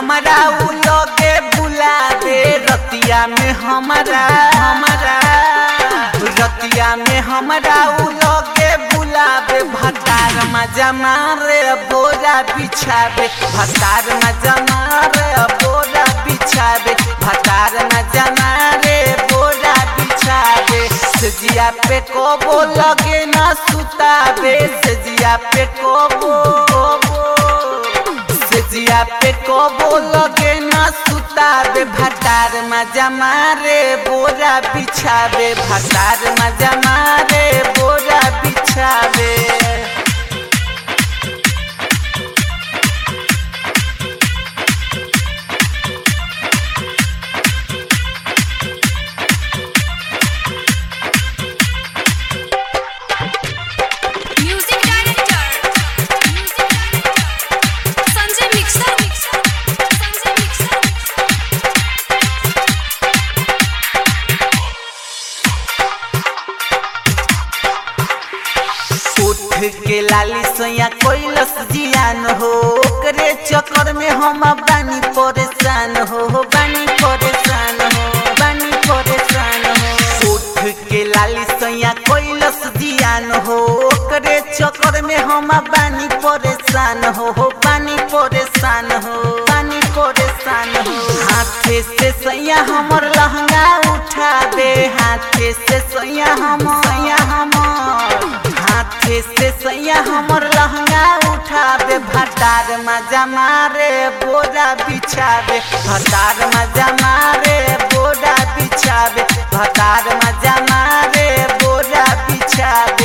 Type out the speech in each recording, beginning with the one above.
हमारा उ लगे बुला दे रतिया में हमारा हमारा रतिया में हमारा उ लगे बुलावे भतार मजा मारे बोरा बिछावे भतार मजा मारे बोरा बिछावे भतार मजा मारे बोरा बिछावे सजिया पे कोबो लगे ना सुतावे सजिया पे कोबो सजिया पे कोबो लगे ना सुतावे भतार मजा मारे बोरा बिछावे भतार मजा मारे बोरा बिछावे music director music director Sanjay mixer Sanjay mixer उठ के लाली सोया कोइलस जियान हो ओकरे चक्कर में हम बानी परेशान हो बानी परेशान हो बानी परेशान हो उठ के लाली सोया कोइलस जियान हो ओकरे चक्कर में हम बानी परेशान हो हो बानी परेशान हो बानी परेशान हो हाथे से सैया हमर लहंगा उठा दे हाथे से सैया हम सैया हमर हाथे से सैया हमर लहंगा उठावे भटार मजा मारे बोरा बिछावे भटार मजा मारे बोरा बिछावे भटार मजा मारे बोरा बिछावे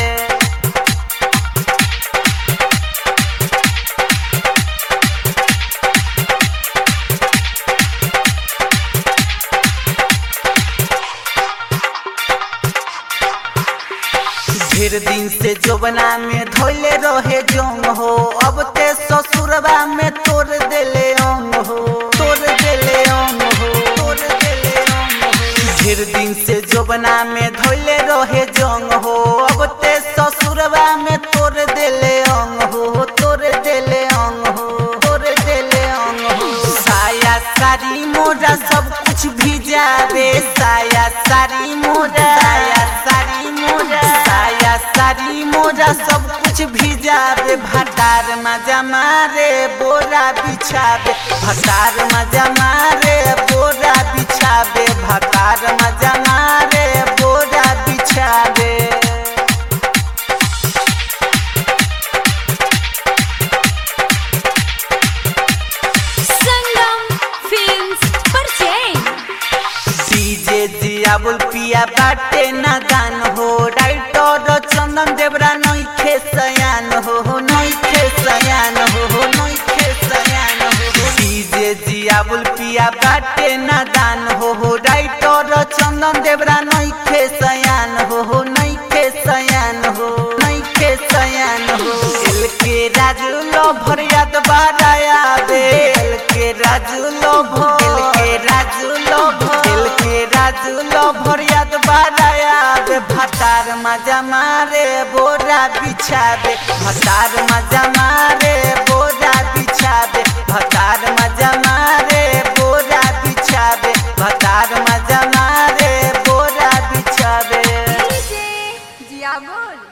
ढेर दिन से जोबना में धोले रहे जोंग हो अब ते ससुरबा में तोड़ देले अंग हो तोड़ देले अंग हो तोड़ देले अंग हो ढेर दिन से जोबना में धोले रहे जोंग हो अब ते ससुरबा में तोड़ देले अंग हो तोड़ देले अंग हो तोड़ देले अंग हो साया सारी मोरा सब कुछ भिजावे साया सारी मोरा साया सारी मोरा साया सारी मोरा सब कुछ भिजावे भटार मजा मारे बोरा बिछावे भटार मजा मारे बोरा बिछावे भटार मजा मारे बोरा बिछावे संगम फिल्म्स परचेन डीजे जियाबुल पिया बाटे ना गान हो राइटर चंदन देवरा नइखे सयान हो नइखे सयान हो नइखे सयान हो डीजे जियाबुल पिया बाटे ना गान हो राइटर चंदन देवरा नइखे सयान हो नइखे सयान हो नइखे सयान हो एल के राजू लो भरियात बाराया बे एल के राजू लो भो एल के राजू लो भो एल के राजू लो भरियात बाराया बे भतार मजा मारे बोरा बिछावे भतार मजा मारे